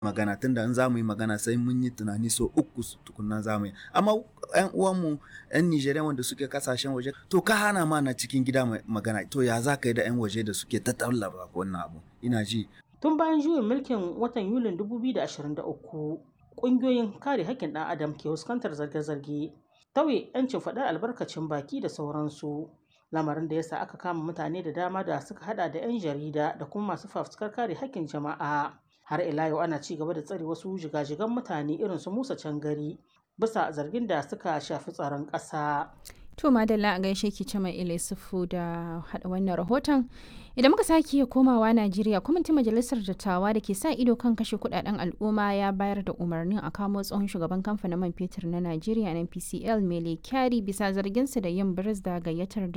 magana tunda in za mu yi magana sai mun yi tunani so uku tukunna za mu yi amma yan uwanmu yan Nijeriya wanda suke kasashen waje to ka hana ma na cikin gida magana to ya za ka yi da yan waje da suke ta tallaba wannan abu ina ji Tun bayan juyin mulkin watan Yulin 2023, ƙungiyoyin kare haƙƙin ɗan adam ke fuskantar zarge-zarge, tauye 'yancin faɗar albarkacin baki da sauransu. Lamarin da ya sa aka kama mutane da dama da suka hada da 'yan jarida da kuma masu fafutukar kare haƙƙin jama'a. Har ila yau ana ci gaba da tsare wasu jigajigan mutane irin su Musa Cangari bisa zargin da suka shafi tsaron ƙasa. To Madalla a gaishe ki ce mai Ilisufu da haɗa wannan rahoton. Idan muka sake komawa Najeriya, kwamitin majalisar dattawa da ke sa ido kan kashe kudaden al'umma ya bayar da umarnin a kamo tsohon shugaban kamfanin man fetur na Najeriya NPCL Mele Kyari bisa zarginsa da yin biris da gayyatar da